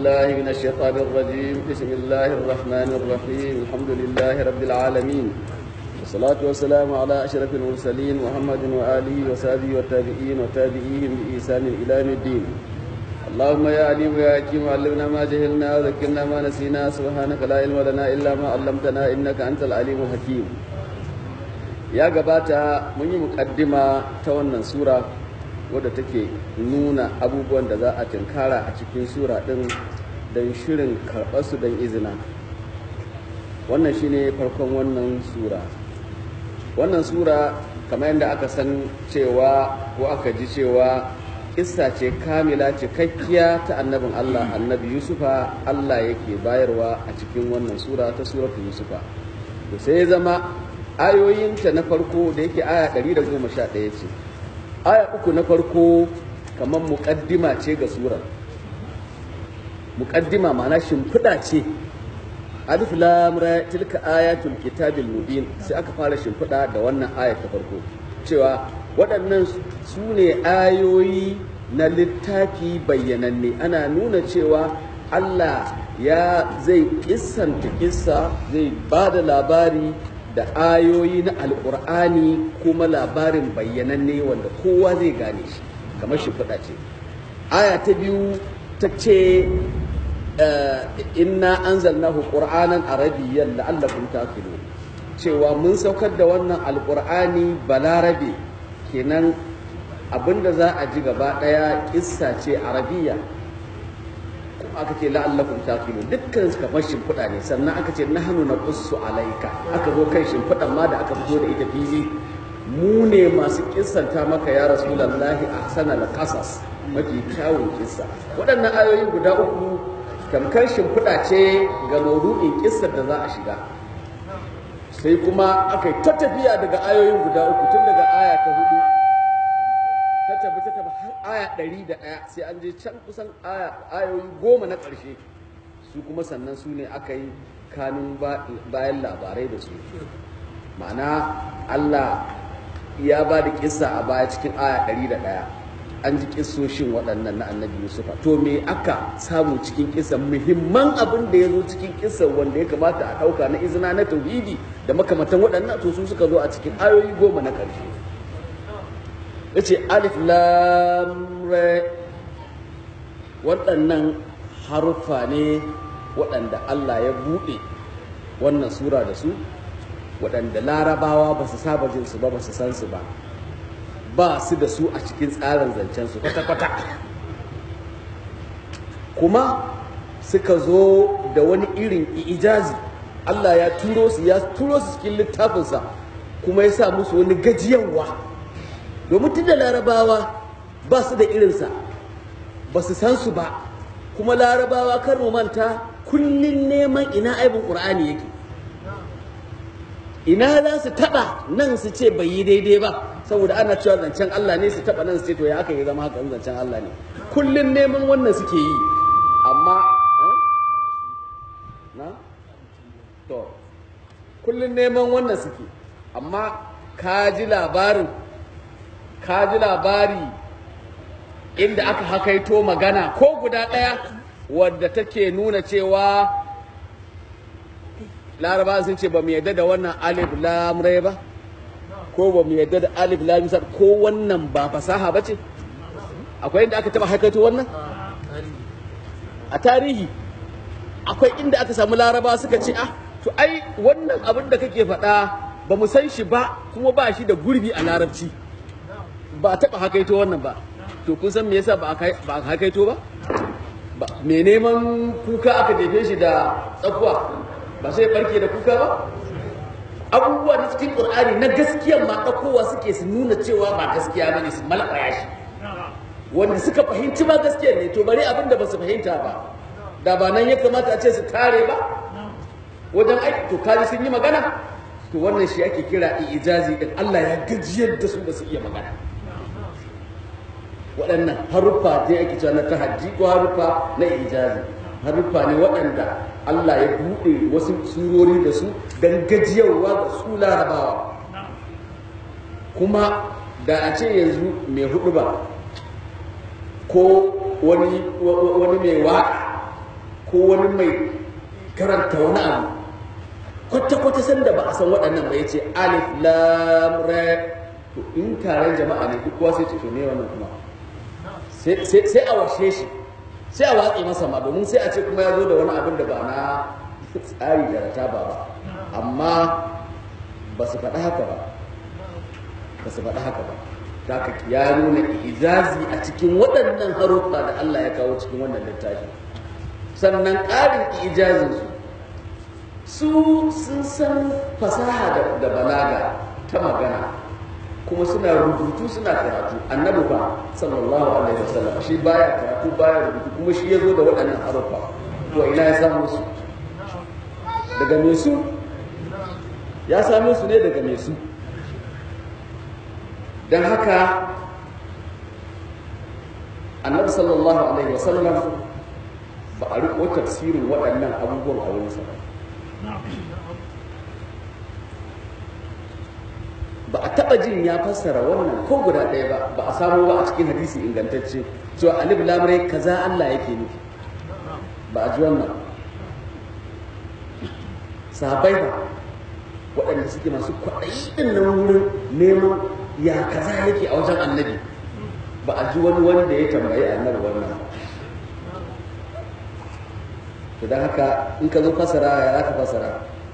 بالله من الشيطان الرجيم بسم الله الرحمن الرحيم الحمد لله رب العالمين والصلاة والسلام على أشرف المرسلين محمد وآله وصحبه والتابعين وتابعيهم بإحسان إلى يوم الدين اللهم يا عليم يا حكيم علمنا ما جهلنا وذكرنا ما نسينا سبحانك لا علم لنا إلا ما علمتنا إنك أنت العليم الحكيم ya gabata mun yi mukaddima ta wannan sura wadda take nuna abubuwan da za a tinkara a cikin sura ɗin don shirin karɓarsu don izina wannan shine farkon wannan sura wannan sura kamar yadda aka san cewa ko aka ji cewa kissa ce kamila cikakkiya ta annabin Allah annabi Yusufa Allah yake bayarwa a cikin wannan sura ta suratu Yusufa to sai ya zama ayoyinta na farko da yake aya 111 ce aya uku na farko kamar muƙaddima ce ga surar muƙaddima ma'ana shimfiɗa ce alif lam ra tilka ayatul kitabil mubin sai aka fara shimfiɗa da wannan aya ta farko cewa waɗannan su ne ayoyi na littafi bayyananne ana nuna cewa Allah ya zai kissanta kissa zai ba da labari da ayoyi na alkur'ani kuma labarin bayyananne wanda kowa zai gane shi kamar shi faɗa ce aya ta biyu ta ce inna anzalnahu qur'anan arabiyyan la'allakum taqilun cewa mun saukar da wannan alkur'ani balarabe kenan abinda za a ji gaba ɗaya kissa ce arabiya aka ce la'allakum taqilun dukkan su kamar shimfiɗa ne sannan aka ce nahnu naqussu alaika aka zo kan shimfiɗan ma da aka fito da ita fili mu ne masu kissanta maka ya rasulullahi ahsana qasas mafi kyawun kissa waɗannan ayoyi guda uku tamkar shimfiɗa ce ga maudu'in kissar da za a shiga sai kuma aka yi ta tafiya daga ayoyin guda uku tun daga aya ta hudu ta tafi ta tafi har aya ɗari da ɗaya sai an je can kusan ayoyi goma na ƙarshe su kuma sannan su ne aka yi kanun bayan labarai da su ma'ana Allah ya ba da kissa a baya cikin aya ɗari da ɗaya an ji kissoshin waɗannan na annabi Yusufa to me aka samu cikin kissan muhimman abin da ya zo cikin kissan wanda ya kamata a ɗauka na izina na tauhidi da makamantan waɗannan to su suka zo a cikin ayoyi goma na ƙarshe ya ce alif lamre waɗannan haruffa ne waɗanda Allah ya buɗe wannan sura da su waɗanda larabawa ba su saba jin su ba ba su san su ba ba su da su a cikin tsarin zancen su kwata-kwata kuma suka zo da wani irin ijazi Allah ya turo su ya turo su cikin littafinsa kuma ya sa musu wani gajiyawa domin tun da larabawa ba su da irinsa ba su san su ba kuma larabawa kar mu manta kullum neman ina aibin ƙur'ani yake ina za su taɓa nan su ce bai yi daidai ba saboda ana cewa zancen Allah ne su taɓa nan su ce to ya aka yi zama haka zancen Allah ne kullum neman wannan suke yi amma na to kullum neman wannan suke amma ka ji labarin ka ji labari inda aka hakaito magana ko guda ɗaya wadda take nuna cewa laraba sun ce ba mu yadda da wannan alif lamrai ba ko ba mu yadda da alif lam ko wannan ba fasaha ba ce akwai inda aka taba hakaito wannan a tarihi akwai inda aka samu laraba suka ce ah to ai wannan abin da kake faɗa ba mu san shi ba kuma ba shi da gurbi a larabci ba a taɓa hakaito wannan ba to kun san me yasa ba a hakaito ba me neman kuka aka jefe shi da tsakuwa ba sai barke da kuka ba abubuwa na cikin qur'ani na gaskiya ma ɗaukowa suke su nuna cewa ba gaskiya bane su malaka shi wanda suka fahimci ba gaskiya ne to bari abin da ba su fahimta ba da ba nan ya kamata a ce su tare ba wajen aiki to kaji sun yi magana to wannan shi ake kira ijazi din Allah ya gajiyar da su ba su iya magana waɗannan haruffa dai ake cewa na tahaddi ko haruffa na ijazi haruffa ne waɗanda Allah ya buɗe wasu surori da su don gajiyarwa ga su larabawa kuma da a ce yanzu mai hudu ba ko wani mai waƙa ko wani mai karanta wani abu kwata-kwata sanda ba a san waɗannan ba ya ce alif lam ra to in taron jama'a ne duk kowa sai ce to ne wannan kuma sai a washe shi sai a watsi masa ma domin sai a ce kuma ya zo da wani abin da ba na tsari da rataba ba amma ba su faɗi haka ba ba su faɗi haka ba ta ya nuna izazi a cikin waɗannan haruffa da Allah ya kawo cikin wannan littafi sannan ƙarin ijazinsu su sun san fasaha da balaga ta magana kuma suna rubutu suna karatu annabi fa sallallahu alaihi wasallam shi baya karatu baya rubutu kuma shi ya zo da waɗannan haruffa to ina ya samu su daga me su ya same su ne daga me su don haka annabi sallallahu alaihi wasallam ba a riko tafsirin waɗannan abubuwan a wurinsa ba ba a taɓa jin ya fassara wannan ko guda ɗaya ba ba a samu ba a cikin hadisi ingantacce cewa alif lamrai kaza Allah yake nufi ba a ji wannan sahabai ba waɗanda suke masu kwaɗayi ɗin nan wurin neman ya kaza yake a wajen annabi ba a ji wani wanda ya tambayi annabi wannan to don haka in ka zo fasara ya za ka fasara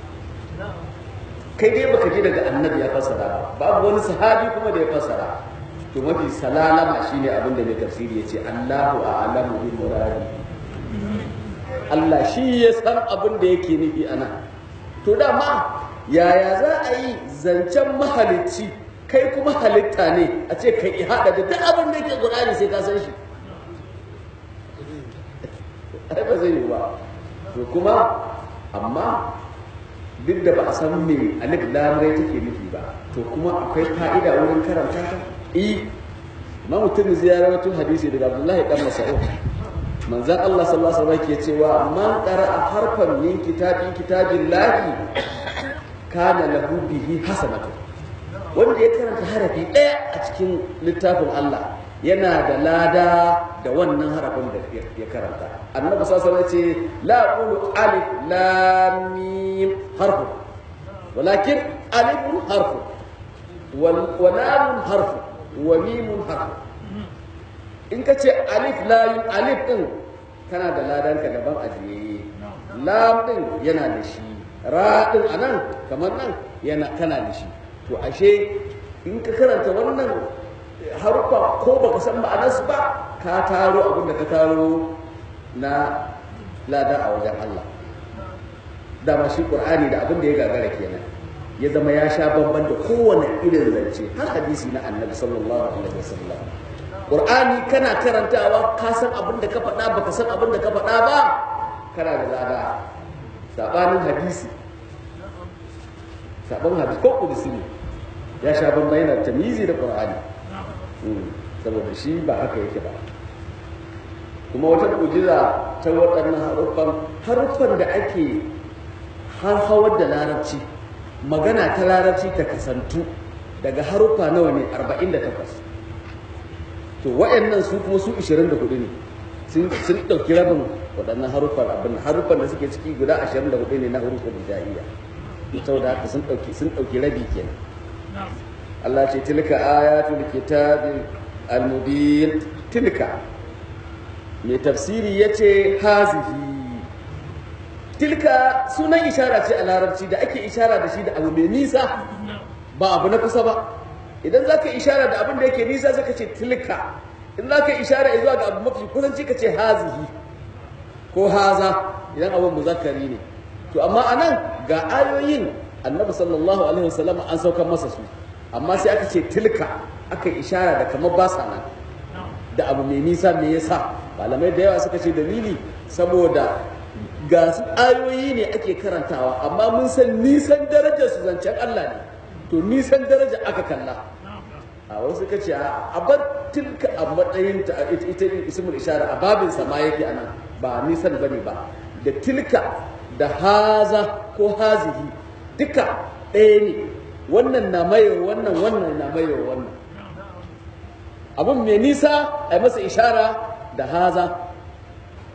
kai dai baka ji daga annabi ya fasara babu wani sahabi kuma da ya fasara to mafi salalama shine abin da mai tafsiri ya ce Allahu a'lamu bi muradi Allah shi ya san abin da yake nufi ana to dama yaya za a yi zancen mahalicci kai kuma halitta ne a ce kai haɗa da duk abin da yake Qur'ani sai ka san shi ai ba zai yi ba to kuma amma duk da ba a san me alif lamrai take nufi ba to kuma akwai fa'ida wurin karanta ta eh ma mutum ziyarar tun hadisi daga Abdullahi dan Mas'ud manzon Allah sallallahu alaihi wasallam ke cewa man qara'a harfan min kitabin kitabillahi kana lahu bihi hasanatu wanda ya karanta harafi ɗaya a cikin littafin Allah yana da lada da wannan harafin da ya karanta annabi sallallahu alaihi ce la aqulu alif lam mim harfu walakin alifun harfu wa lamun harfu wa mimun harfu in ka ce alif lam alif din kana da ladanka daban ajiye lam din yana da shi ra din anan kamar nan yana kana da shi to ashe in ka karanta wannan haruffa ko baka san ma'anarsu ba ka taro abin da ka taro na lada a wajen Allah dama shi qur'ani da abin da ya gagara kenan ya zama ya sha bamban da kowane irin zance har hadisi na annabi sallallahu alaihi wasallam qur'ani kana karantawa ka san abin da ka faɗa baka san abin da ka faɗa ba kana da lada sabanin hadisi sabanin hadisi ko kudusi ne ya sha bamban yana tamizi da qur'ani saboda shi ba haka yake ba kuma wata mu'jiza ta waɗannan haruffan haruffan da ake har hawar da larabci magana ta larabci ta kasantu daga haruffa nawa ne 48 to waɗannan su kuma su 24 ne sun ɗauki rabin waɗannan haruffan abin haruffan da suke ciki guda 24 ne na haruffan hijaiya saboda haka sun ɗauki sun ɗauki rabi kenan Allah ce tilka ayatul kitabil al-mubin tilka mai tafsiri yace hazihi tilka sunan ishara ce a larabci da ake ishara da shi da abu mai nisa ba abu na kusa ba idan zaka ishara da abin da yake nisa zaka ce tilka in zaka ishara zuwa ga abu mafi kusanci ka ce hazihi ko haza idan abin muzakkari ne to amma anan ga ayoyin annabi sallallahu alaihi wasallam an saukar masa su amma sai aka ce tilka aka ishara da kamar ba sa nan da abu mai nisa me yasa malamai da yawa suka ce dalili saboda ga su ayoyi ne ake karantawa amma mun san nisan darajar su zancen Allah ne to nisan daraja aka kalla a wasu suka ce a bar tilka a matsayin ta ita ismul ishara a babin sama yake anan ba nisan bane ba da tilka da haza ko hazihi duka ɗaya ne wannan na mayo wannan wannan na mayo wannan abun mai nisa a masa ishara da haza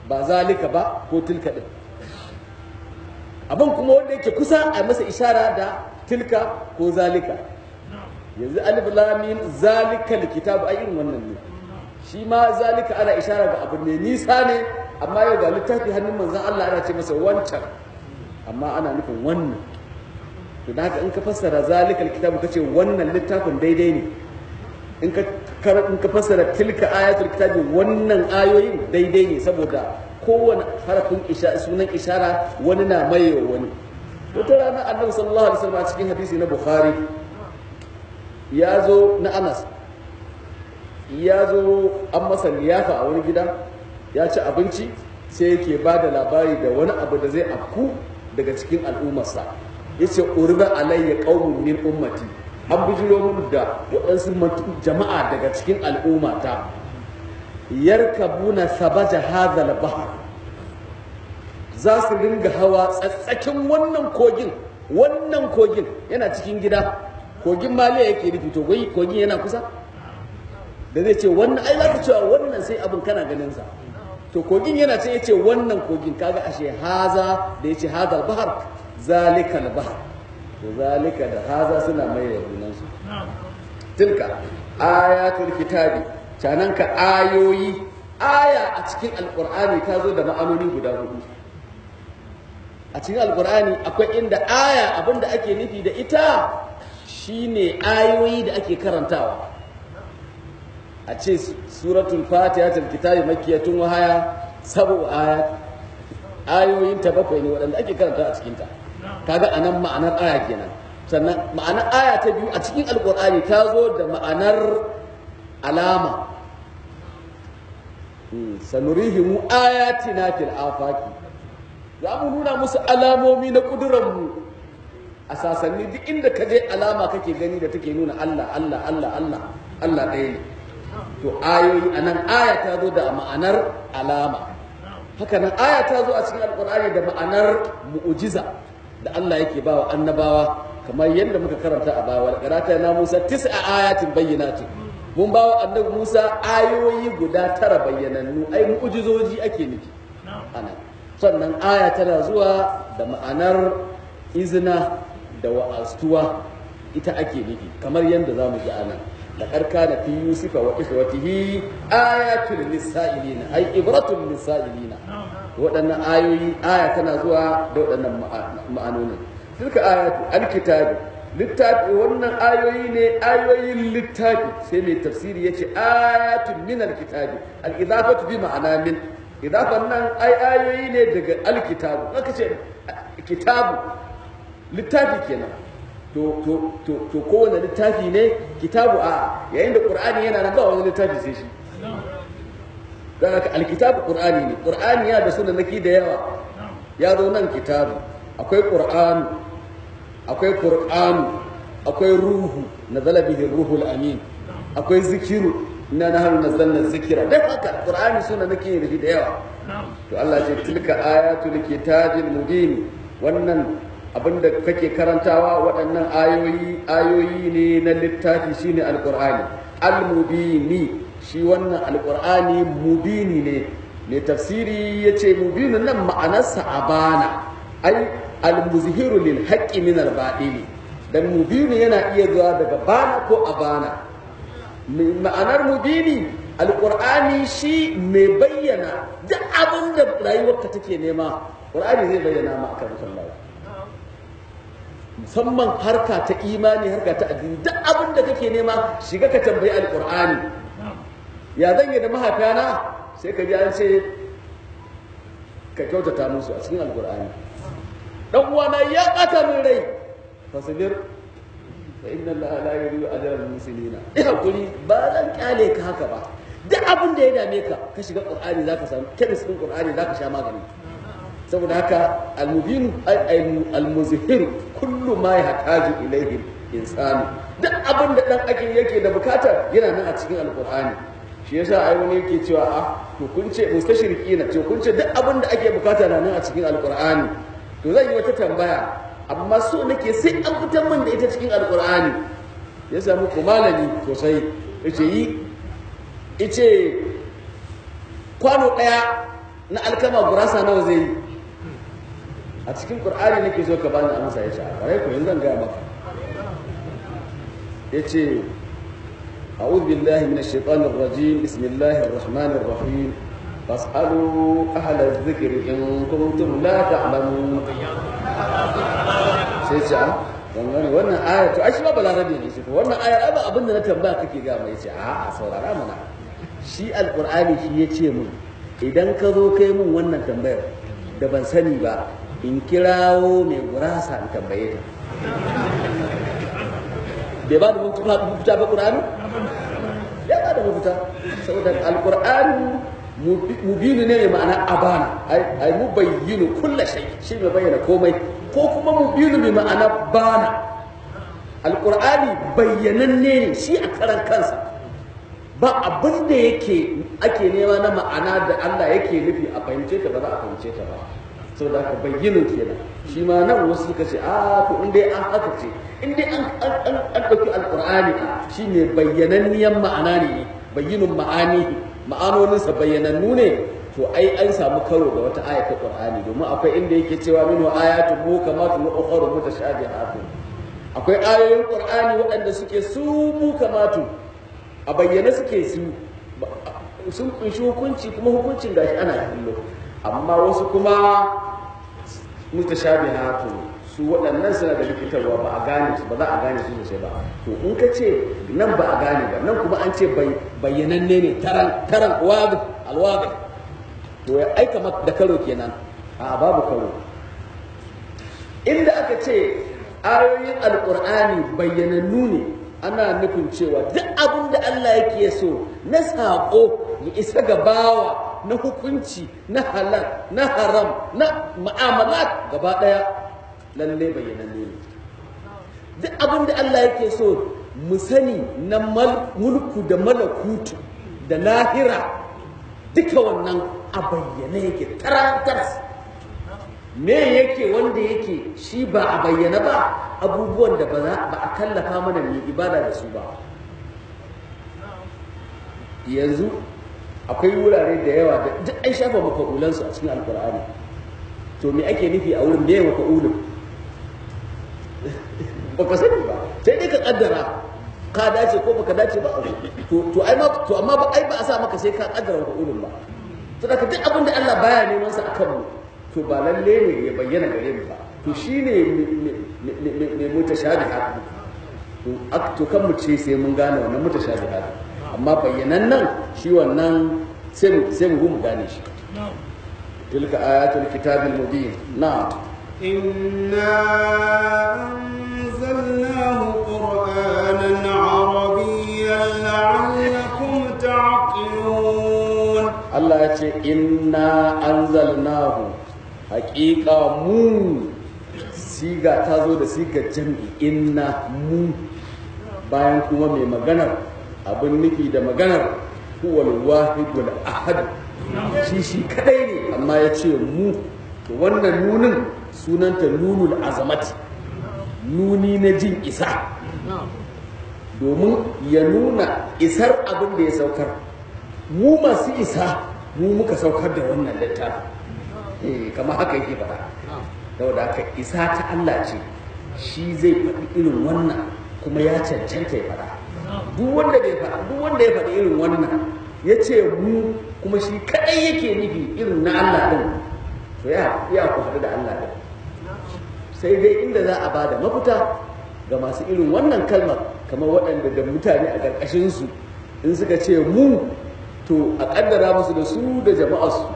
ba zalika ba ko tilka din abin kuma wanda yake kusa a masa ishara da tilka ko zalika yanzu alif lamin zalikal kitabu ai irin wannan ne shi ma zalika ana ishara ga abu ne nisa ne amma yau ga littafi hannun manzon Allah ana ce masa wancan amma ana nufin wannan to da haka in ka fassara zalikal kitabu kace wannan littafin daidai ne in ka in ka fassara tilka ayatul kitabi wannan ayoyin daidai ne saboda kowane harafin sunan ishara wani na mayewa wani wata rana annabi sallallahu alaihi wasallam a cikin hadisi na bukhari ya zo na anas ya zo an masa liyafa a wani gida ya ci abinci sai yake ba da labari da wani abu da zai afku daga cikin al'ummarsa ya ce urba alayya qaumun min ummati an bujiro mun da waɗansu jama'a daga cikin al'ummata yarkabuna sabaja hadhal bahr za su ringa hawa tsatsakin wannan kogin wannan kogin yana cikin gida kogin maliya yake nufi to gai kogin yana kusa da zai ce wannan ai za ka cewa wannan sai abin kana ganin sa to kogin yana ce yace wannan kogin kaga ashe haza da yace hazal bahar zalikal bahar to zalika da haza suna mai da junansu tilka ayatul kitabi canan ka ayoyi aya a cikin alkur'ani ta zo da ma'anoni guda hudu a cikin alkur'ani akwai inda aya abinda ake nufi da ita shine ayoyi da ake karantawa a ce suratul fatiha ta kitabi makkiyatun wahaya sabu aya ayoyin ta bakwai ne waɗanda ake karanta a cikinta kaga anan ma'anar aya kenan sannan ma'anar aya ta biyu a cikin alkur'ani ta zo da ma'anar alama sanurihimu ayatina fil afaki za mu nuna musu alamomi na ƙudurarmu a sasanni duk inda ka je alama kake gani da take nuna Allah Allah Allah Allah Allah ɗaya ne to ayoyi a nan aya ta zo da ma'anar alama haka nan aya ta zo a cikin alƙur'ani da ma'anar mu'ujiza da Allah yake ba wa annabawa kamar yadda muka karanta a baya wal qarata na Musa tis'a ayatin bayyinatin mun ba wa annabi Musa ayoyi guda tara bayyanannu ai mu'ujizoji ake nufi ana sannan aya tana zuwa da ma'anar izina da wa'astuwa ita ake nufi kamar yadda za mu ji anan da karka da fi yusufa wa ikhwatihi ayatul lisa'ilina ai ibratul lisa'ilina waɗannan ayoyi aya tana zuwa da waɗannan ma'anonin tilka ayatu alkitabi littafi wannan ayoyi ne ayoyin littafi sai mai tafsiri yace ayatun min alkitabi al-idafatu bi ma'ana min idafan nan ai ayoyi ne daga alkitabu aka ce kitabu littafi kenan to to to to kowane littafi ne kitabu a yayin da qur'ani yana nan ba wani littafi sai shi dan haka alkitabu qur'ani ne qur'ani ya da sunanaki da yawa ya zo nan kitabu akwai qur'anu akwai qur'anu akwai ruhu nazala bihi ruhul amin akwai zikiru inna nahnu nazzalna zikira dan haka qur'ani sunanaki ne da yawa to Allah ce tilka ayatul kitabil mubin wannan abinda kake karantawa waɗannan ayoyi ayoyi ne na littafi shine alqur'ani almubini shi wannan alqur'ani mubini ne mai tafsiri yace mubinin nan ma'anarsa abana ai almuzhiru lil haqqi min al-batili dan mubini yana iya zuwa daga bana ko abana ma'anar mubini alqur'ani shi mai bayyana duk abin da rayuwarka take nema qur'ani zai bayyana ma akan sallah musamman harka ta imani harka ta addini duk abin da kake nema shiga ka tambayi alqur'ani ya zan yi da mahaifiyana sai ka ji an ce ka kyautata musu a cikin alqur'ani dan uwana ya bata min rai fasbir fa inna allaha la yuridu ajra al-muslimina ina hakuri ba zan kyale ka haka ba duk abin da ya dame ka ka shiga qur'ani zaka samu kemis din qur'ani zaka sha magani saboda haka al-mubin al-muzhir kullu ma yahtaju ilayhi insanu duk abin da dan ake yake da bukata yana nan a cikin alqur'ani shi yasa ai wani yake cewa a to kun ce mustashriqina to kun ce duk abin da ake bukata na nan a cikin alqur'ani to zan yi wata tambaya amma so nake sai an fitar min da ita cikin alqur'ani ya samu ko malami sosai yace yi ice kwano ɗaya na alkama gurasa nawa zai yi a cikin qur'ani nake so ka bani amsa ya ce a kare ku yanzu zan gaya maka ya ce أعوذ بالله من الشيطان الرجيم بسم الله الرحمن الرحيم فاسألوا أهل الذكر إن كنتم لا تعلمون sai ce a wannan wannan aya to ai shi ba balarabe ne shi ko wannan aya ai ba abin da na tambaya kake ga mai ce a a saurara mana shi alqur'ani shi ya ce mun idan ka zo kai mun wannan tambayar da ban sani ba in kirawo mai gurasa in tambaye ta bai ba da mafita ba qur'ani ya ba da mafita saboda alqur'ani mubinu ne mai ma'ana abana ai mubayyinu kulla shay shi mai bayyana komai ko kuma mubinu mai ma'ana bana alqur'ani bayyananne ne shi a karan kansa ba abin da yake ake nema na ma'ana da Allah yake nufi a fahimce ta ba za a fahimce ta ba saboda haka bayyinin kenan shi ma nan wasu suka ce a to in dai an haka ce in dai an an an dauki alqur'ani shi ne bayyananniyan ma'ana ne bayyinun ma'ani ma'anoninsa bayyanannu ne to ai an samu karo da wata aya ta qur'ani domin akwai inda yake cewa minhu ayatun mukamatun wa ukhra mutashabihatun akwai ayoyin qur'ani waɗanda suke su mukamatu a bayyane suke su sun kunshi hukunci kuma hukuncin gashi ana kallo amma wasu kuma mutashabihatu su waɗannan suna da likitarwa ba a gane su ba za a gane su sosai ba to in ka ce nan ba a gane ba nan kuma an ce bayyananne ne taran taran wadi alwadi to ya aika da karo kenan a babu karo inda aka ce ayoyin alqur'ani bayyanannu ne ana nufin cewa duk abin da Allah yake so na saƙo ya isa ga bawa na hukunci na halal na haram na ma'amalat gaba ɗaya lalle bayyananne ne duk abin da Allah yake so mu sani na mulku da malakutu da lahira duka wannan a bayyane yake tarantar me yake wanda yake shi ba a bayyana ba abubuwan da ba a kallafa mana mai ibada da su ba yanzu akwai wurare da yawa da duk an shafa maka'ulansu a cikin alkur'ani to me ake nufi a wurin me maka'ulun baka sani ba sai dai ka kaddara ka dace ko baka dace ba to to ai ma to amma ba ai ba a sa maka sai ka kaddara maka'ulun ba to da duk abin da Allah baya neman sa akan mu to ba lalle ne ya bayyana gare mu ba to shine mai mutashabihat to kan mu ce sai mun gane wannan mutashabihat amma bayyanan nan shi wannan sai mu sai mu mu gane shi tilka ayatul kitabil mubin na'am إنا أنزلناه قرآنا عربيا لعلكم تعقلون Allah ya ce inna anzalnahu haƙiƙa mu siga ta zo da sigar jam'i inna mu bayan kuma mai maganar abin nufi da maganar huwal wahidul ahad shi shi kadai ne amma ya ce mu to wannan nunin sunanta nunul azamati nuni na jin isa domin ya nuna isar abin da ya saukar mu masu isa mu muka saukar da wannan littafi eh kamar haka yake faɗa saboda haka isa ta Allah ce shi zai faɗi irin wannan kuma ya cancanta ya faɗa duk wanda bai faɗa duk wanda ya faɗi irin wannan ya ce mu kuma shi kaɗai yake nufi irin na Allah ɗin to ya ya ku haɗu da Allah ɗin sai dai inda za a bada mafita ga masu irin wannan kalmar kamar waɗanda da mutane a ƙarƙashinsu in suka ce mu to a ƙaddara musu da su da jama'arsu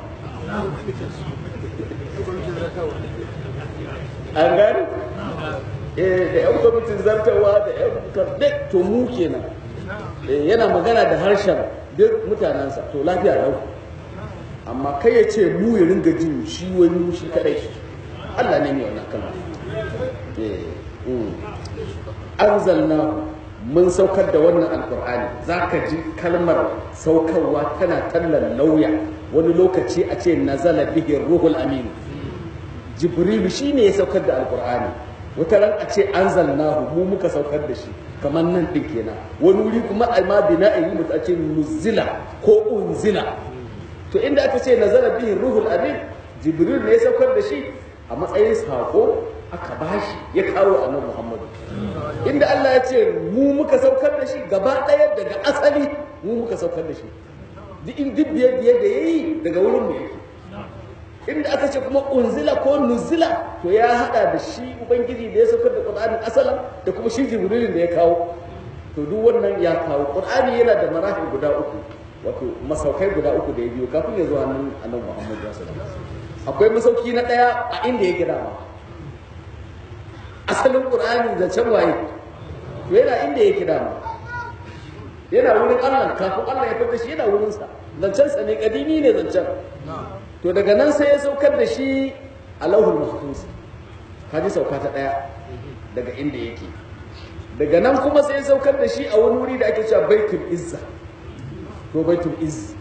an gani eh da yan kwamitin zartawa da yan karɗe to mu kenan yana magana da harshen duk mutanensa to lafiya lau amma kai ya ce mu ya ringa jin shi wani shi kadai Allah ne mai wannan kalma anzalna mun saukar da wannan alkur'ani zaka ji kalmar saukarwa tana tallan lauya wani lokaci a ce nazala bihi ruhul amin jibril shine ya saukar da alkur'ani wata ran a ce anzalnahu mu muka saukar da shi kamar nan din kenan wani wuri kuma alma bina'i mu a ce nuzila ko unzila to inda aka ce nazara bihi ruhul amin jibril ne ya saukar da shi a matsayin sako aka bashi ya kawo annabi muhammadu inda Allah ya ce mu muka saukar da shi gaba ɗaya daga asali mu muka saukar da shi duk in duk biye biye da yayi daga wurin mu yake inda aka ce kuma unzila ko nuzila to ya hada da shi ubangiji da ya saukar da qur'anin asalan da kuma shi jibrilin da ya kawo to duk wannan ya kawo qur'ani yana da marahil guda uku wato masaukai guda uku da ya biyo kafin ya zo hannun annabi muhammad sallallahu alaihi wasallam akwai masauki na daya a inda ya gida ma asalin qur'ani zancen waye to yana inda ya gida ma yana wurin Allah kafin Allah ya fita shi yana wurin sa zancen sa ne kadimi ne zancen to daga nan sai ya saukar da shi a lauhul mahfuz kaji sauka ta daya daga inda yake daga nan kuma sai ya saukar da shi a wani wuri da ake cewa baitul izza ko baitul izz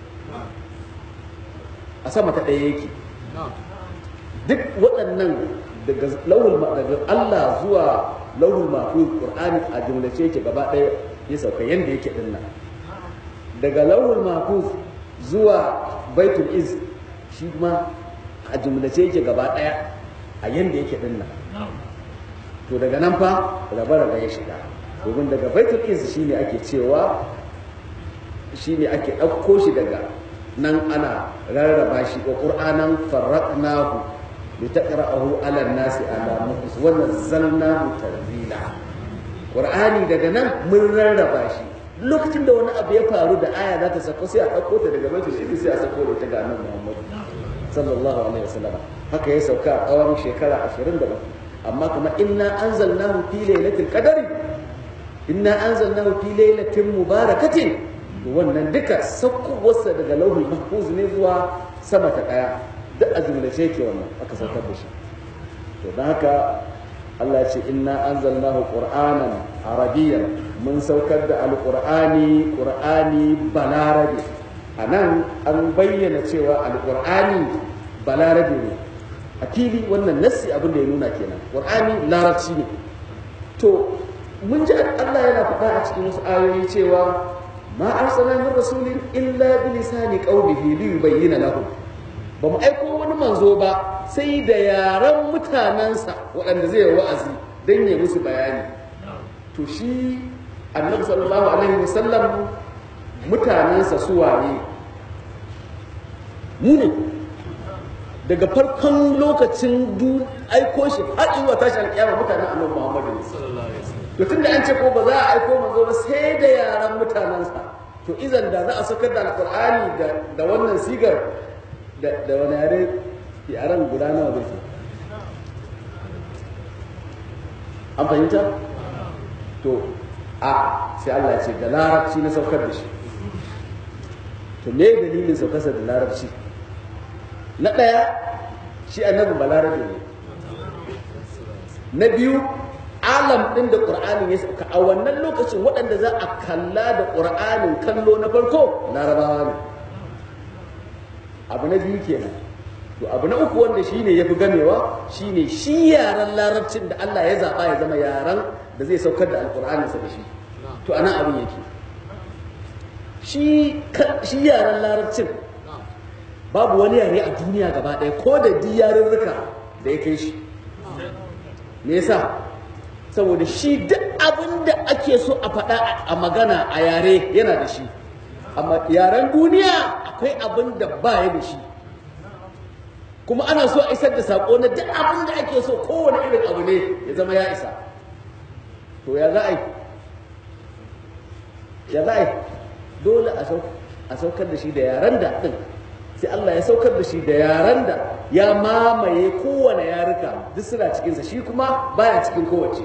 a sama ta ɗaya yake duk waɗannan daga lauhul daga Allah zuwa lauhul mahfuz qur'ani a jumlace yake gaba ɗaya ya sauka yanda yake din nan daga lauhul mahfuz zuwa baitul izz shi kuma a jumlace yake gaba ɗaya a yanda yake din nan to daga nan fa raba-raba ya shiga domin daga baitul izz shine ake cewa shine ake ɗauko shi daga nan ana rarraba shi wa qur'anan farraqnahu litaqra'ahu 'ala an-nasi 'ala mukis wa nazzalnahu tanzila qur'ani daga nan mun rarraba shi lokacin da wani abu ya faru da aya za ta sako sai a ɗauko ta daga baitul izz sai a sako da ta ga annabi Muhammad sallallahu alaihi wasallam haka ya sauka a tsawon shekara 27 amma kuma inna anzalnahu fi lailatul qadari inna anzalnahu fi lailatin mubarakatin to wannan duka saukowarsa daga lauhul mahfuz ne zuwa sama ta daya duk a jumlace yake wannan aka saukar da shi to don haka Allah ya ce inna anzalnahu qur'anan arabiyyan mun saukar da alqur'ani qur'ani balarabi anan an bayyana cewa alqur'ani balarabi ne a fili wannan nassi abin da ya nuna kenan qur'ani larabci ne to mun ji Allah yana faɗa a cikin wasu ayoyi cewa ma arsalna min rasulin illa bi lisani qaumihi li yubayyana lahum ba mu aiko wani manzo ba sai da yaran mutanensa waɗanda zai wa'azi dan ya musu bayani to shi annabi sallallahu alaihi wasallam mutanensa su waye mu ne daga farkon lokacin aiko shi har zuwa tashi alƙiyama mutanen annabi Muhammadu to tunda an ce ko ba za a aiko manzo ba sai da yaran mutanensa to izan da za a sakar da alƙur'ani da da wannan sigar da da wani yare yaran guda nawa zai ce an fahimta to a sai Allah ya ce da larabci na saukar da shi to me dalilin saukarsa da larabci na ɗaya shi annabi balarabe ne na biyu alam ɗin da ƙur'anin ya sauka a wannan lokacin waɗanda za a kalla da ƙur'anin kallo na farko larabawa ne abu na biyu kenan to abu na uku wanda shine ya fi gamewa shine shi yaren larabcin da Allah ya zaɓa ya zama yaren da zai saukar da alƙur'aninsa da shi to ana abin yake shi yaren larabcin babu wani yare a duniya gaba ɗaya ko da di yarurruka da ya kai shi me yasa saboda shi duk abin da ake so a faɗa a magana a yare yana da shi amma yaren duniya akwai abin da ba ya da shi kuma ana so a isar da saƙo na duk abin da ake so kowane irin abu ne ya zama ya isa to ya za a yi ya za a yi dole a saukar da shi da yaren da ɗin sai Allah ya saukar da shi da yaren da ya mamaye kowane yaruka duk suna cikinsa shi kuma baya cikin kowace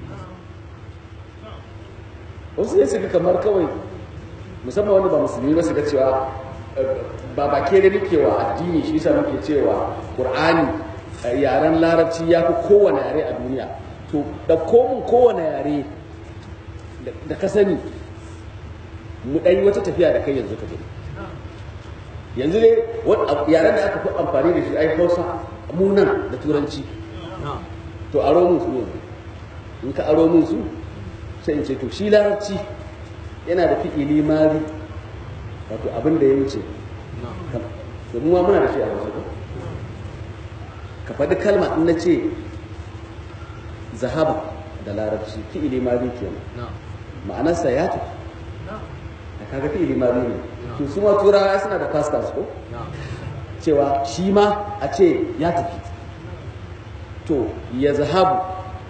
wasu ne suka kamar kawai musamman wanda ba musulmi ba su ga cewa ba ba ke da muke wa addini shi yasa muke cewa qur'ani yaren larabci ya fi kowane yare a duniya to da komun kowane yare da ka sani mu ɗan wata tafiya da kai yanzu ka gani yanzu ne yaren da aka fi amfani da shi ai hausa mu nan da turanci to aro mun su yanzu in ka aro mun su sai in ce to shi larabci yana da fi'ili mari wato abin da ya wuce domin ma muna da shi a wasu ko ka faɗi kalma in na ce zahaba da larabci fi'ili ma zai kenan ma'anarsa ya tafi da kaga fi'ili ma zai ne to su ma turawa suna da past tense ko cewa shi ma a ce ya tafi to ya zahabu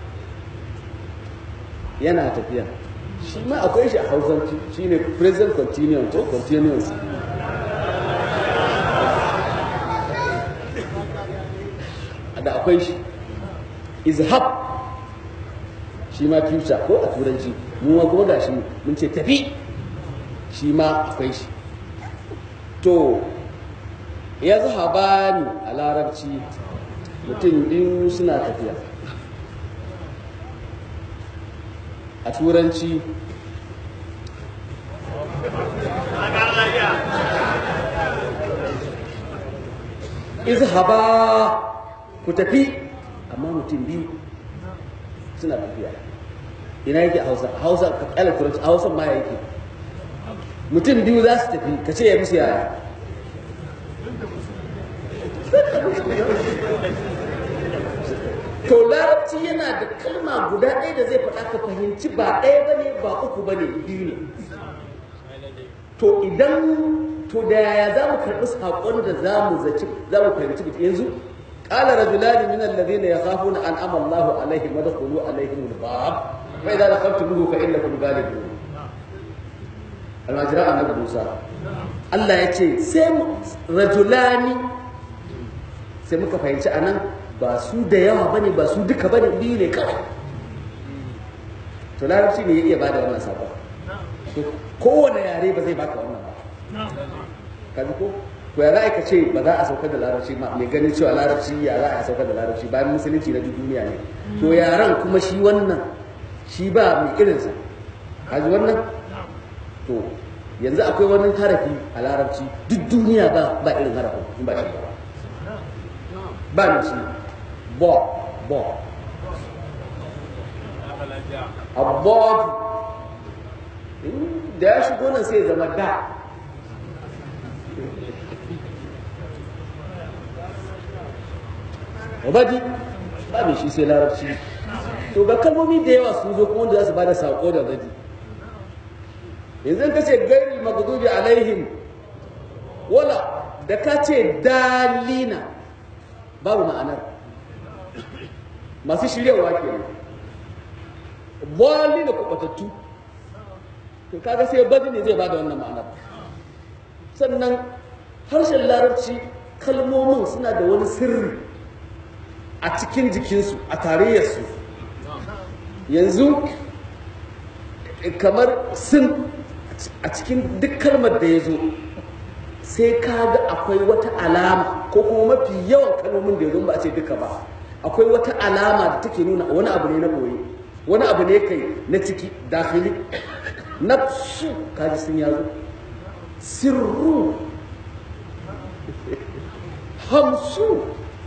yana tafiya shi ma akwai shi a hausanci shi ne present continuous ko continuous da akwai shi izhab shi ma future ko a turanci mu ma kuma gashi mun ce tafi shi ma akwai shi to ya zahaba ni a larabci mutum biyu suna tafiya a turanci izhaba ku tafi amma mutum biyu suna tafiya ina yake a hausa a hausa ka kyala turanci a hausa ma yake mutum biyu za su tafi ka ce ya musu yaya to larabci yana da kalma guda ɗaya da zai faɗa ka fahimci ba ɗaya ba ne ba uku ba ne biyu ne to idan to da yaya za mu karɓi saƙon da za mu zaci za mu fahimci mutum yanzu قال رجلان من الذين يخافون أنعم الله عليهم ودخلوا عليهم الباب فإذا دخلتموه فإنكم غالبون المجراء النبي موسى Allah ya ce sai rajulani sai muka fahimci anan ba su da yawa bane ba su duka bane biyu ne kawai to larabci ne ya iya bada wannan sabon kowane yare ba zai baka wannan ba kaji ko to ya za ka ce ba za a saukar da larabci ma mai ganin cewa larabci ya za a saukar da larabci bayan musulunci na duk duniya ne to yaran kuma shi wannan shi ba mai irinsa kaji wannan to yanzu akwai wani harafi a larabci duk duniya ba ba irin harafin in ba shi ba ba ne shi bo bo abod da ya shigo nan sai ya zama da wabadi ba mai shi sai larabci to ga kalmomi da yawa sun zo kuma wanda za su bada sako da badi yanzu ka ce gairi magdubi alaihim wala da ka ce dalina babu ma'anar masu shiryawa ke nan dalina kubatattu to kaga sai badi ne zai bada wannan ma'anar sannan harshen larabci kalmomin suna da wani sirri a cikin jikinsu a tarayyarsu yanzu kamar sun a cikin duk kalmar da ya zo sai ka ga akwai wata alama ko kuma mafi yawan kalmomin da ya zo ba a ce duka ba akwai wata alama da take nuna wani abu ne na boye wani abu ne kai na ciki dakili nafsu kaji sun yazo sirru hamsu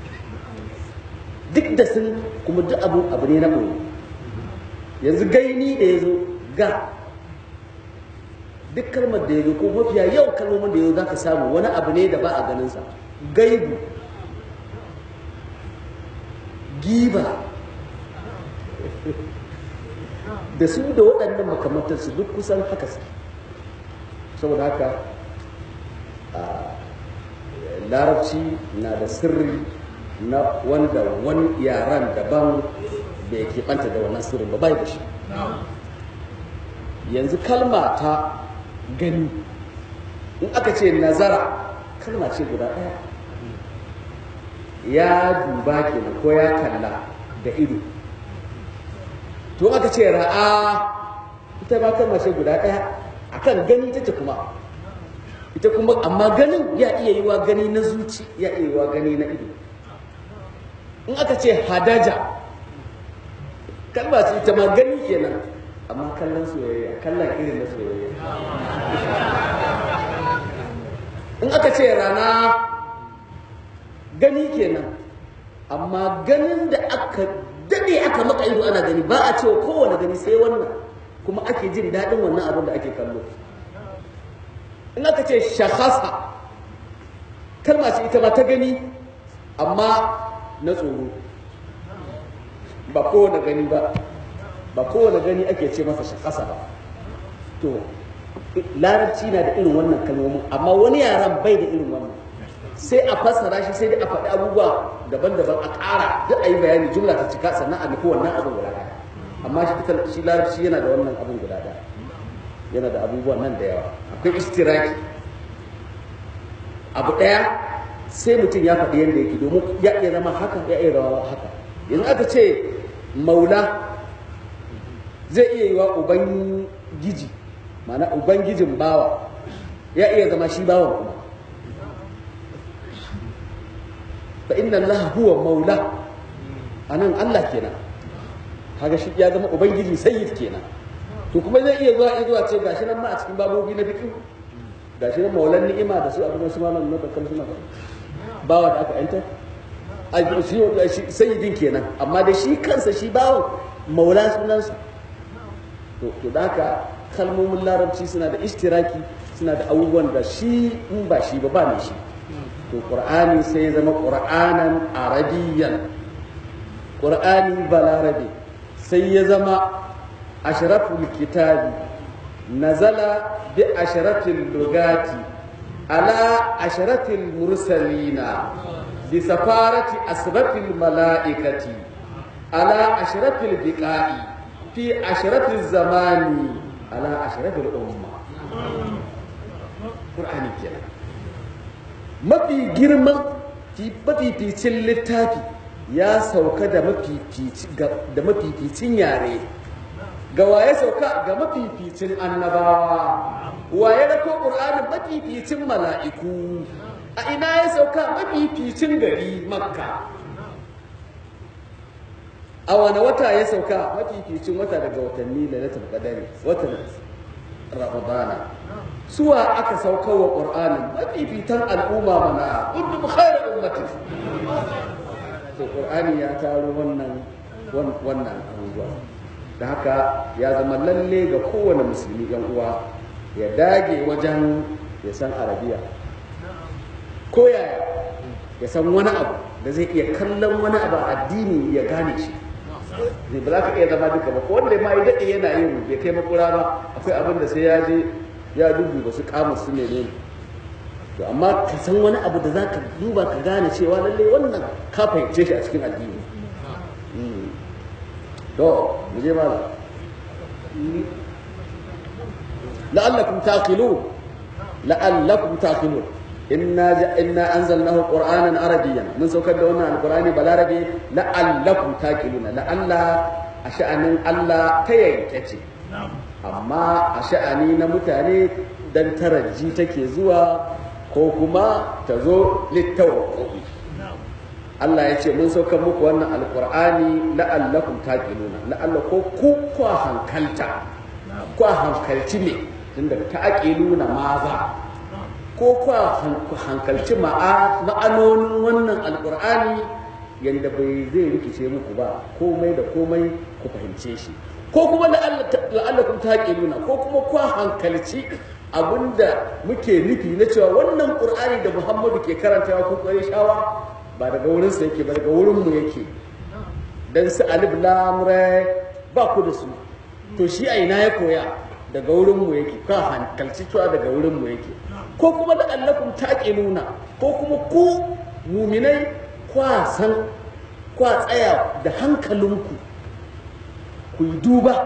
duk da sun kuma duk abu abu ne na boye yanzu gaini da ya zo ga duk kalmar da ya zo ko mafiya yau kalmomin da ya zo za ka samu wani abu ne da ba a ganinsa gaibu giba da su da waɗannan makamantarsu duk kusan haka su saboda haka larabci na da sirri na wanda wani yaran daban bai keɓanta da wannan sirrin ba bai da shi yanzu kalma ta gani in aka ce nazara kalma ce guda ɗaya ya duba kenan ko ya kalla da ido to aka ce ra'a ita ba kalma ce guda ɗaya akan gani ta kuma ita kuma amma ganin ya iya yi wa gani na zuci ya iya yi wa gani na ido in aka ce hadaja kalma ce ita ma gani kenan amma kallon soyayya kallon irin na soyayya in aka ce rana gani kenan amma ganin da aka dade aka maka ido ana gani ba a cewa kowane gani sai wannan kuma ake jin daɗin wannan abin da ake kallo in aka ce shahasa kalma ce ita ma ta gani amma na tsoro ba kowane gani ba ba kowane gani ake ce masa shakasa ba to larabci na da irin wannan kalmomin amma wani yaran bai da irin wannan sai a fassara shi sai dai a faɗi abubuwa daban-daban a ƙara duk a yi bayani jumla ta cika sannan a nufi wannan abin guda ɗaya amma shi ita shi larabci yana da wannan abin guda ɗaya yana da abubuwan nan da yawa akwai istiraki abu ɗaya sai mutum ya faɗi yadda yake domin ya iya zama haka ya iya zama haka yanzu aka ce maula zai iya yi wa ubangiji ma'ana ubangijin bawa ya iya zama shi bawan kuma fa inna allaha huwa maula anan Allah kenan kaga shi ya zama ubangiji sayyid kenan to kuma zai iya zuwa iya zuwa ce gashi nan ma a cikin babobi na fiqh gashi nan maulan ni'ima da su abin su malam na bakkan suna bawa da aka yanta shi sayyidin kenan amma da shi kansa shi bawan maula sunansa to to da haka kalmomin larabci suna da ishtiraki suna da abubuwan da shi in ba shi ba ba ne shi to qur'ani sai zama qur'anan arabiyyan qur'ani balarabi sai ya zama ashraful kitabi nazala bi ashratil lugati ala ashratil mursalina bi safarati asrafil malaikati ala ashrafil biqa'i fi ashrafil zamani ala ashrafil umma qur'ani kenan mafi girman mafificin littafi ya sauka da mafificin yare ga waye sauka ga mafificin annabawa waye rako ƙur'anin mafificin mala'iku a ina ya sauka mafificin gari makka a wane wata ya sauka mafificin wata daga watanni lailatul qadari watan ramadana suwa aka sauka wa ƙur'anin mafifitan al'umma mana kuntum khairu ummatin to ƙur'ani ya taro wannan wannan abubuwa da haka ya zama lalle ga kowane musulmi yan uwa ya dage wajen ya san arabiya ko yaya ya san wani abu da zai iya kallon wani abu addini ya gane shi zai ba za ka iya zama duka ba ko wanda ma yi daɗe yana yin bai kai makura ba akwai abin da sai ya je ya duba su kama su ne ne to amma ka san wani abu da za ka duba ka gane cewa lallai wannan ka fahimce shi a cikin addini to mu je mala la'allakum taqilun la'allakum taqilun inna inna anzalnahu qur'anan arabiyyan mun saukar da wannan alqur'ani balarabi la'allakum taqiluna la'alla a sha'anin Allah ta yanke ce amma a sha'ani na mutane dan taraji take zuwa ko kuma ta zo littawakkufi Allah ya ce mun saukar muku wannan alqur'ani la'allakum taqiluna la'alla ko ku kwa hankalta kwa hankalci ne tunda ta'qiluna maza ko kwa hankalci ma'anonin wannan alkur'ani yadda bai zai rikice muku ba komai da komai ku fahimce shi ko kuma la'allakum taqiluna ko kuma kwa hankalci abinda muke nufi na cewa wannan qur'ani da Muhammadu ke karantawa ko kare shawa ba daga wurin sa yake ba daga wurin mu yake dan su alif lam ra ba ku da su to shi a ina ya koya daga wurin mu yake ka hankalci cewa daga wurin mu yake ko kuma da allakum taqiluna ko kuma ku muminai kwa san kwa tsaya da hankalinku ku yi duba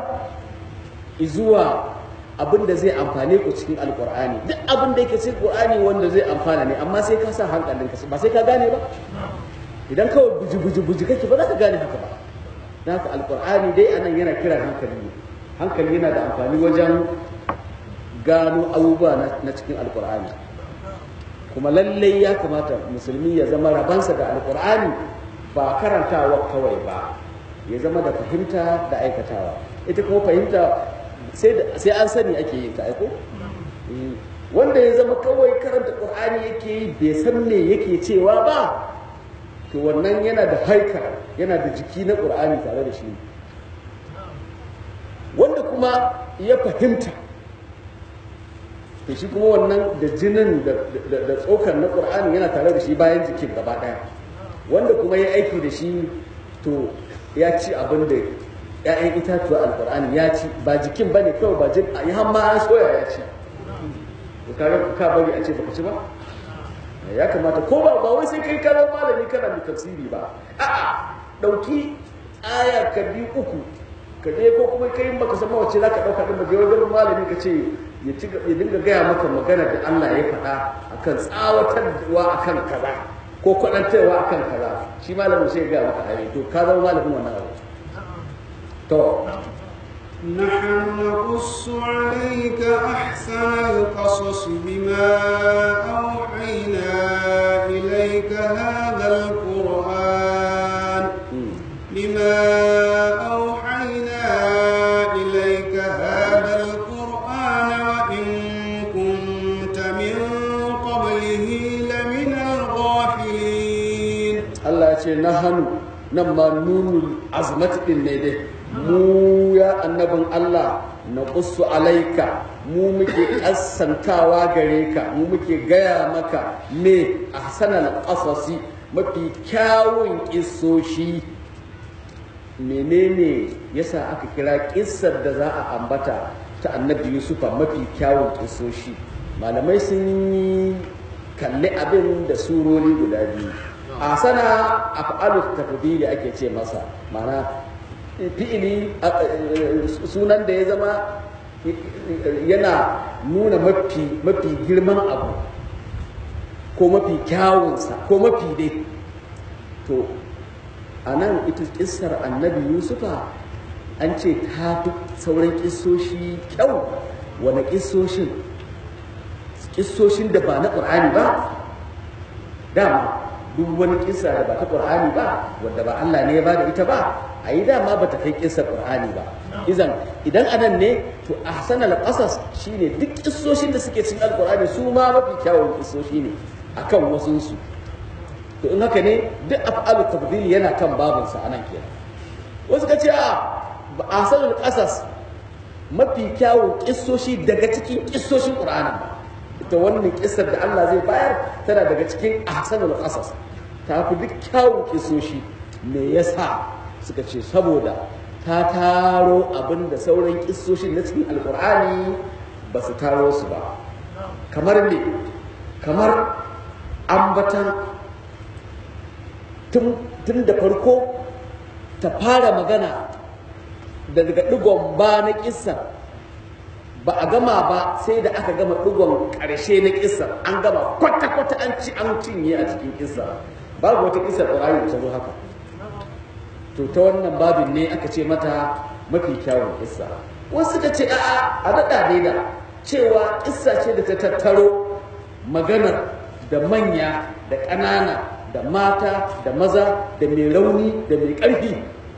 zuwa abin da zai amfane ku cikin alkur'ani duk abin da yake cikin qur'ani wanda zai amfana ne amma sai ka sa hankalinka ba sai ka gane ba idan kawai buji buji buji kake ba za ka gane haka ba dan haka alkur'ani dai anan yana kira hankali ne hankali yana da amfani wajen gano abubuwa na cikin alkur'ani kuma lallai ya kamata musulmi ya zama rabansa da alkur'ani ba karantawa kawai ba ya zama da fahimta da aikatawa ita kuma fahimta sai an sani ake yin ta aiko wanda ya zama kawai karanta qur'ani yake yi bai san me yake cewa ba to wannan yana da haika yana da jiki na qur'ani tare da shi wanda kuma ya fahimta to shi kuma wannan da jinin da tsokar na qur'ani yana tare da shi bayan jikin gaba daya wanda kuma ya aiki da shi to ya ci abin da ‘ya'yan itatuwa alkur'ani ya ci ba jikin ba ne kawai ba jin ya hamma an soya ya ci kaga ka bari a ce baka ci ba ya kamata ko ba ba wai sai kai karar malami kana da tafsiri ba a'a dauki aya ka bi uku ka je ko kuma kai baka san wace zaka dauka din ba je wajen malami ka ce ya ci ya dinga gaya maka magana da Allah ya faɗa akan tsawatarwa akan kaza ko kwadantarwa akan kaza shi malamin sai ya gaya maka ayi to ka zama malamin wannan abu to نحن نقص عليك أحسن القصص بما أوحينا إليك هذا القرآن بما أوحينا إليك هذا القرآن وإن كنت من قبله لمن الغافلين الله يقول نحن نما نون العظمة إنه mu ya annabin Allah na ƙusu alaika mu muke ƙasantawa gare ka mu muke gaya maka me a sanar ƙasasi mafi kyawun ƙisoshi menene yasa aka kira ƙissar da za a ambata ta annabi yusufa mafi kyawun ƙisoshi malamai sun yi kalli abin da surori guda biyu a sana af'alu tafdili ake ce masa mana fi'ili sunan da ya zama yana nuna mafi mafi girman abu ko mafi kyawunsa ko mafi dai to a nan ita kissar annabi yusufa an ce ta fi sauran kissoshi kyau wani kissoshin kissoshin da ba na ƙur'ani ba dama duk wani kissa da ba ta ƙur'ani ba wadda ba Allah ne ya ba da ita ba a yi dama ba ta kai kissar ƙur'ani ba izan idan anan ne to ahsanal qasas shine duk kissoshin da suke cikin alƙur'ani su ma mafi kyawun kissoshi ne akan wasunsu to in haka ne duk af'alu tabdil yana kan babinsa anan kenan wasu ka ce a ahsanul qasas mafi kyawun kissoshi daga cikin kissoshin qur'ani ita wannan kissar da Allah zai bayar tana daga cikin ahsanul qasas ta fi duk kyawun kissoshi me yasa suka ce saboda ta taro abin da sauran kissoshin na cikin alqur'ani ba su taro su ba kamar ne kamar ambatan tun da farko ta fara magana daga digon ba na kissa ba a gama ba sai da aka gama digon ƙarshe na kissa an gama kwata-kwata an ci an cinye a cikin kissa babu wata kissa ƙwararri da ta zo haka to ta wannan babin ne aka ce mata mafi kyawun kissa wasu suka ce a'a a daɗa daida cewa kissa ce da ta tattaro maganar da manya da ƙanana da mata da maza da mai rauni da mai ƙarfi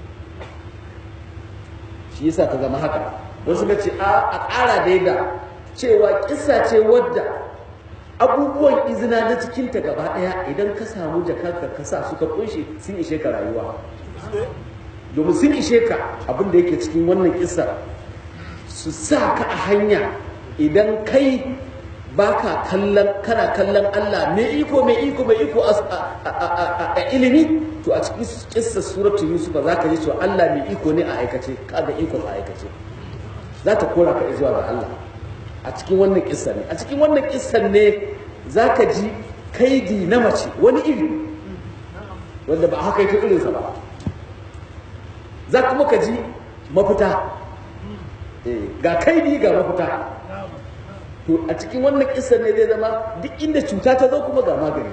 shi yasa ta zama haka wasu ka ce a ƙara daida cewa ƙisa ce wadda abubuwan izina na cikinta gaba ɗaya idan ka samu jakarka ka sa suka kunshe sun ishe ka rayuwa domin sun ishe ka abin da yake cikin wannan ƙisar su sa ka a hanya idan kai baka kallon kana kallon Allah mai iko mai iko mai iko a ilimi to a cikin kissa suratul yusuf za ka ji cewa Allah mai iko ne a aikace kaga iko a aikace za ta kora ka zuwa ga Allah a cikin wannan kissa ne a cikin wannan kissa ne za ka ji kaidi na mace wani iri wanda ba haka yake irinsa ba za kuma ka ji mafita ga kaidi ga mafita to a cikin wannan kisar ne zai zama duk inda cuta ta zo kuma ga magani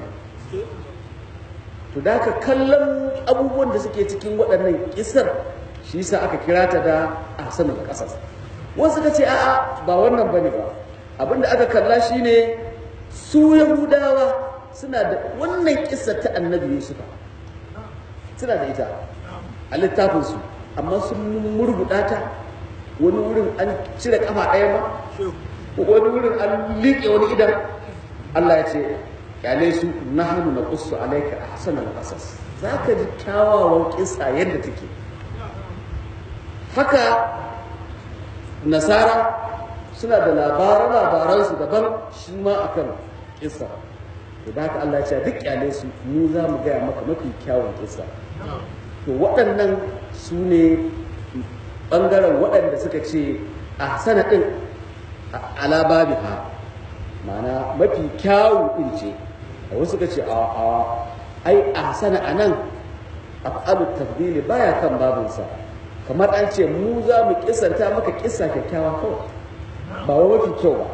to da ka kallon abubuwan da suke cikin waɗannan kisar shi yasa aka kira ta da ahsanul qasas wasu ka ce a'a ba wannan bane ba abinda aka kalla shine su yahudawa suna da wannan kisar ta annabi yusufa suna da ita a littafinsu amma sun murguɗa ta wani wurin an cire kafa ɗaya ma wani wurin an liƙe wani idan Allah ya ce kyale su na hannu na kusu alaika a hasanar ƙasas za ka ji kyawawan ƙisa yadda take haka nasara suna da labaran labaransu daban shi ma akan kissa to da haka Allah ya ce duk kyale su mu za mu gaya maka mafi kyawun kissa to waɗannan su ne ɓangaren waɗanda suka ce a sanadin ala babiha ma'ana mafi kyawu ɗin ce a wasu suka ce a a ai a sana a nan af'alu tafdili baya kan babinsa kamar an ce mu za mu kisanta maka kissa kyakkyawa kawai ba wa mafi kyau ba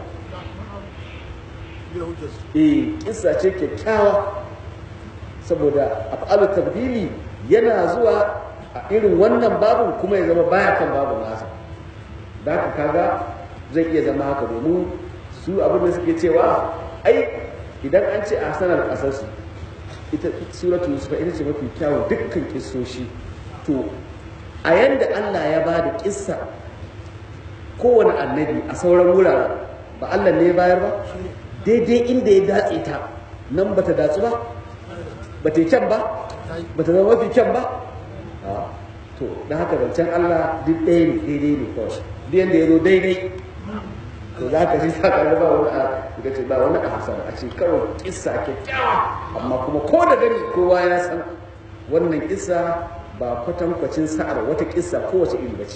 eh kissa ce kyakkyawa saboda af'alu tafdili yana zuwa a irin wannan babin kuma ya zama baya kan babin nasa da haka kaga zai iya zama haka domin su abin da suke cewa ai idan an ce a sanar kasarsu ita suratu yusufa ita ce mafi kyawun dukkan kissoshi to a yanda Allah ya ba da kissa kowane annabi a sauran wuraren ba Allah ne ya bayar ba daidai inda ya datse ta nan ba ta datsu ba ba ta yi kyan ba ba ta zama mafi kyan ba to da haka zancen Allah duk ɗaya ne daidai ne kawai duk yanda ya zo daidai to za ka ji sa ka ba wani a ga ce ba wani a hasan a ce kawai kissa kyakkyawa amma kuma ko da gani kowa ya san wannan kissa ba kwatankwacin sa'ar wata kissa kowace iri ba ce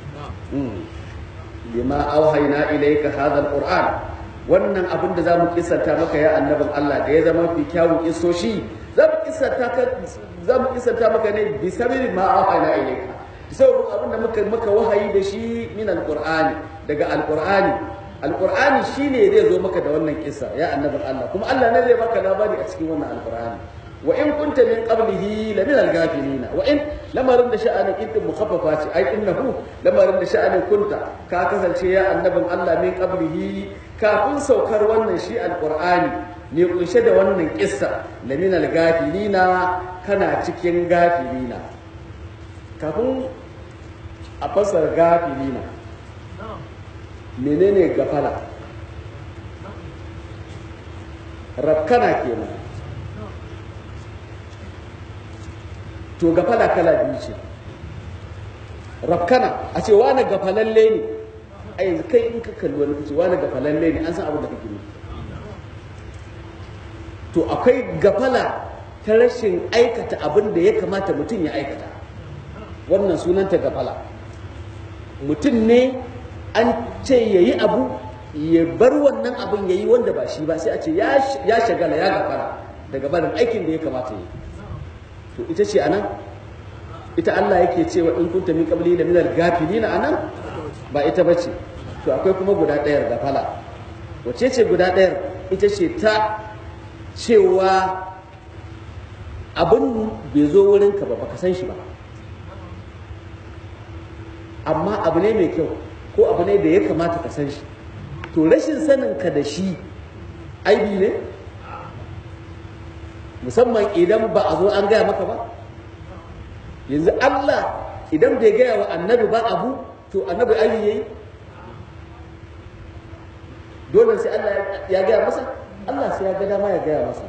lima auhayna ilayka hadha alquran wannan abin da zamu kissanta maka ya annabin Allah da ya zama fi kyawun kissoshi zamu kissanta ka zamu kissanta maka ne bi sababi ma auhayna ilayka sababin abin da muka maka wahayi da shi min alqur'ani daga alqur'ani alqur'ani shine zai zo maka da wannan kissa ya annabin Allah kuma Allah ne zai baka labari a cikin wannan alqur'ani wa in kunta min qablihi la min al-ghafilina wa in lamarin da sha'anin idin mukhaffafa ce ai innahu lamarin da sha'anin kunta ka kasance ya annabin Allah min qablihi kafin saukar wannan shi alqur'ani ne kunshe da wannan kissa la min al-ghafilina kana cikin gafilina kafin a fasar gafilina menene gafala rabkana kenan to gafala kala biyu ce rafkana a ce wani gafalalle ne a yanzu kai in ka kalli wani kace wani gafalalle ne an san abin da kake ne to akwai gafala ta rashin aikata abin da ya kamata mutum ya aikata wannan sunanta gafala mutum ne an ce ya yi abu ya bar wannan abin ya yi wanda ba shi ba sai a ce ya shagala ya gafara daga barin aikin da ya kamata ya yi to ita ce anan ita Allah yake cewa in kunta min qabli la minal gafilina anan ba ita bace to akwai kuma guda ɗayar gafala wace ce guda ɗayar ita ce ta cewa abin bai zo wurin ka ba baka san shi ba amma abu ne mai kyau ko abu ne da ya kamata ka san shi to rashin sanin ka da shi aibi ne musamman idan ba a zo an gaya maka ba yanzu Allah idan bai gaya wa annabi ba abu to annabi ayi yayi dole sai Allah ya gaya masa Allah sai ya ga dama ya gaya masa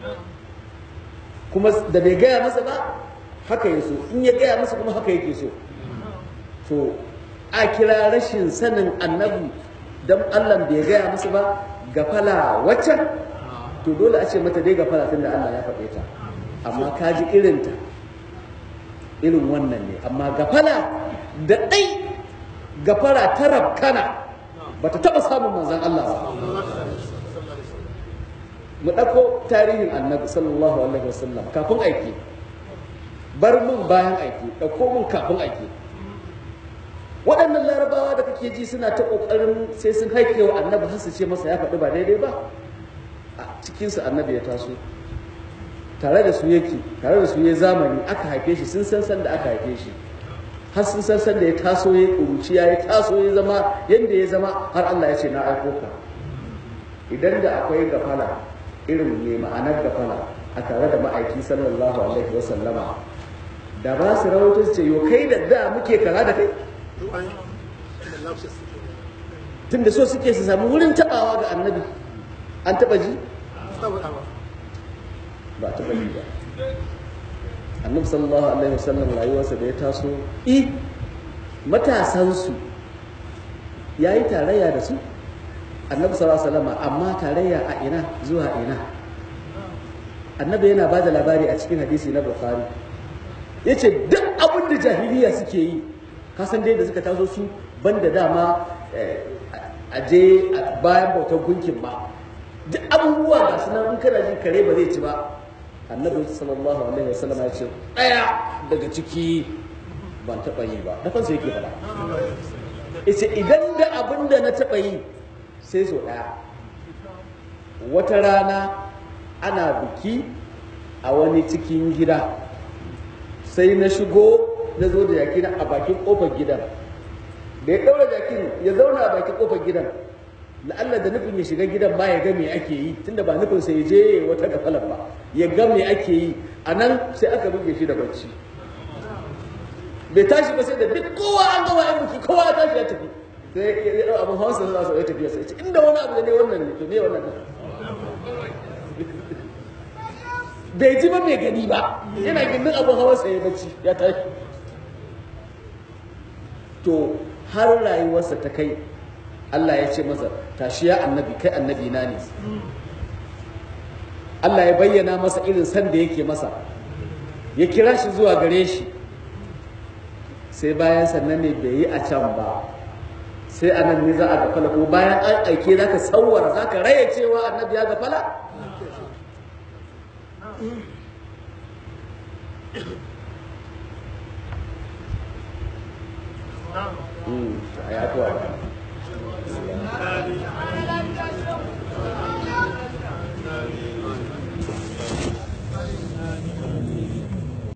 kuma da bai gaya masa ba haka ya so in ya gaya masa kuma haka yake so to a kira rashin sanin annabi dan Allah bai gaya masa ba gafala waccan to dole a ce mata dai gafara tunda Allah ya faɗe ta amma ka ji irinta irin wannan ne amma gafala da ɗai gafara ta rabkana ba ta taɓa samun manzan Allah ba mu ɗauko tarihin annabi sallallahu alaihi wasallam kafin aiki bar mun bayan aiki ɗauko mun kafin aiki waɗannan larabawa da kake ji suna ta ƙoƙarin sai sun haike wa annabi har su ce masa ya faɗi ba daidai ba a cikinsu annabi ya taso tare da su yake tare da su ya zamani aka haife shi sun san san da aka haife shi har sun san san da ya taso ya kuruci ya taso ya zama yadda ya zama har Allah ya ce na aiko ka idan da akwai gafala irin ne ma'anar gafala a tare da ma'aiki sallallahu alaihi wa sallama da ba su rawaito su ce yo kai da da muke kara da kai tun da so suke su samu wurin tabawa ga annabi an taba ji ba a taba ji ba annabi sallallahu alaihi wasallam rayuwarsa da ya taso i matasansu ya yi tarayya da su annabi sallallahu alaihi wasallam amma tarayya a ina zuwa ina annabi yana ba da labari a cikin hadisi na bukhari ya ce duk abin da jahiliya suke yi kasan dai da suka taso su banda dama a je bayan bautar gunkin ba duk abubuwa ga su nan in kana jin kare ba zai ci ba annabi sallallahu alaihi wasallam ya ce daya daga ciki ban taɓa yi ba da kansa yake faɗa ita idan da abin da na taɓa yi sai so ɗaya wata rana ana biki a wani cikin gida sai na shigo na zo da jakina a bakin kofar gidan da ya ɗaura jakin ya zauna a bakin kofar gidan la'alla da nufin ya shiga gidan ba ya ga me ake yi tunda ba nufin sai ya je wata gafalar ba ya ga me ake yi a nan sai aka buge shi da bacci bai tashi ba sai da duk kowa an gama yan biki kowa ya tashi ya tafi sai ya ɗau abin hawansa za su ya tafiya sai ce inda wani abu da ne wannan ne to me wannan ne bai ji ba mai gani ba yana gindin abin hawa sai bacci ya tashi to har rayuwarsa ta kai Allah ya ce masa tashi ya annabi kai annabi na ne Allah ya bayyana masa irin san da yake masa ya kira shi zuwa gare shi sai bayan sannan ne bai yi a can ba sai anan ne za a gafala ko bayan an aike za ka tsawara za ka raya cewa annabi ya gafala Mm, ya